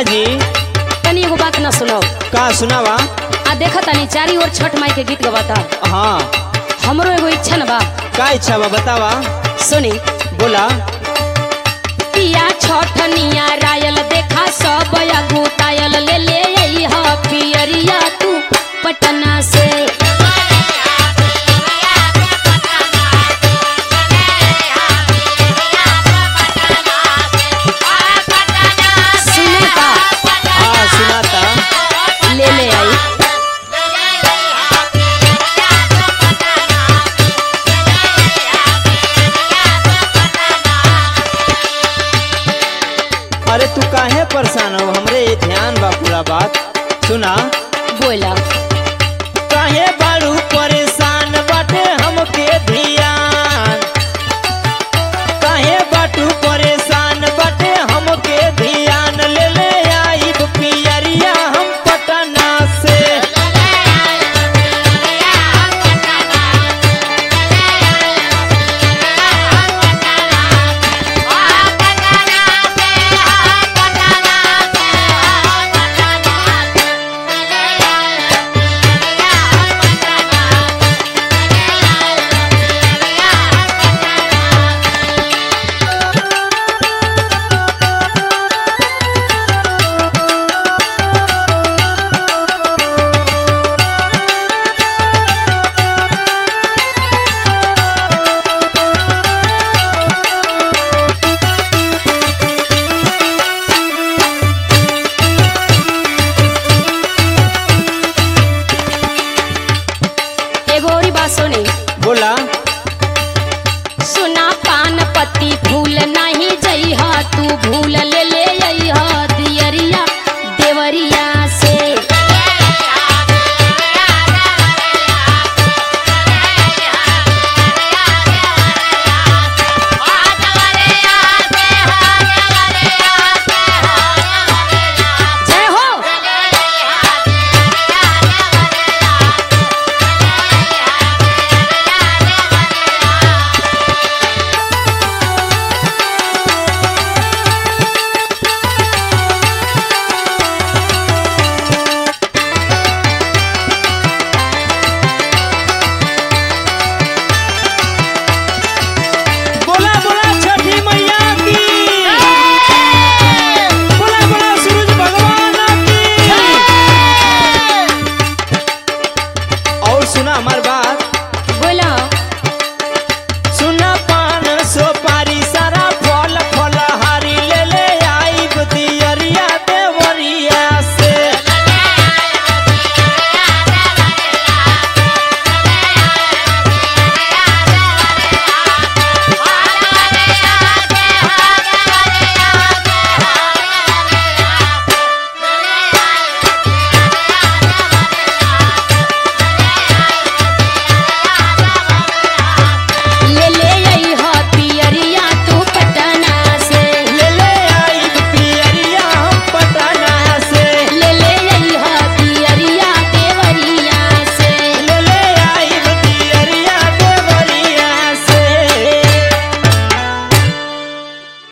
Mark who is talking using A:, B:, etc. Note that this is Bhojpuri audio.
A: जी
B: तनी एगो बात ना सुनो
A: का सुनावा
B: आ देखा तनी चारी ओर छठ माई के गीत गवाता
A: हाँ
B: हमरो एगो इच्छा न बा
A: का इच्छा बा बतावा
B: सुनी
A: बोला
B: पिया छठ निया रायल देखा सब अगुतायल ले ले आई ह पियरिया तू पटना से सुने का
A: हाँ सुनाता
B: ले ले आई
A: अरे तू काहे परेशान हो हमरे ये ध्यान बा पूरा बात सुना
B: बोला
A: काहे बारू परेशान बाटे हमके ध्यान काहे बाटू परेशान बाटे हमके ध्यान ले ले आई पियरिया हम पटना से
B: एगो और बात सुनी
A: बोला
B: सुना पान पत्ती फूल नहीं जइहा तू भूल ले ले अइहा दियरिया देवरिया